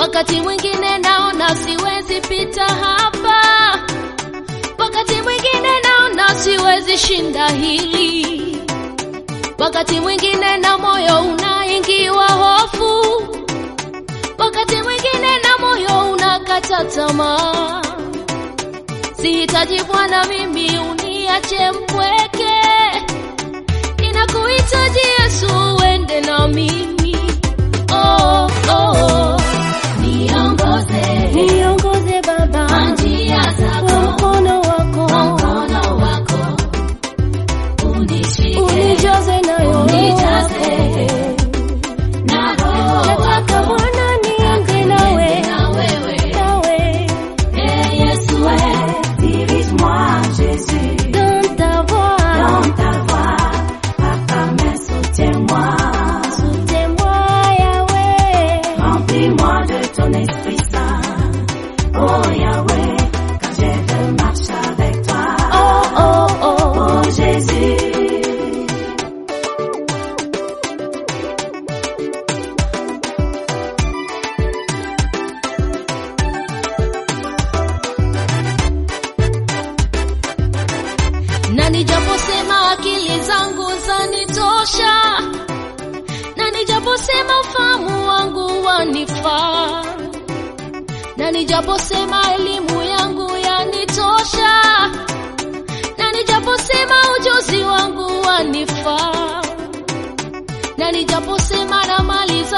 wakati mwingine naona siwezi pita hapa, wakati mwingine naona siwezi shinda hili, wakati mwingine na moyo unaingiwa hofu, wakati mwingine na moyo unakata tamaa. Sihitaji Bwana mimi uniache mpweke, ninakuhitaji Yesu uende na mimi. Oh, oh. Niongoze Niongoze Baba kwa njia kwa zako, mkono wako, kwa mkono wako unishike unijaze nayo Unijaze na Roho Nataka wako Bwana niende nawe, na wewe. nawe Eh, Yesu, eh, dirige-moi, Jésus, dans ta voix, dans ta voie. Papa, mais soutiens-moi. soutiens-moi Yahweh. Remplis-moi de ton Esprit Saint. Oh Yahweh, car j'ai de marcher avec toi. Oh, oh, oh. Oh Jésus. na nijaposema akili zangu zanitosha, na nijaposema ufahamu wangu wanifaa, na nijaposema elimu yangu yanitosha, na nijaposema ujuzi wangu wanifaa, na nijaposema na mali zangu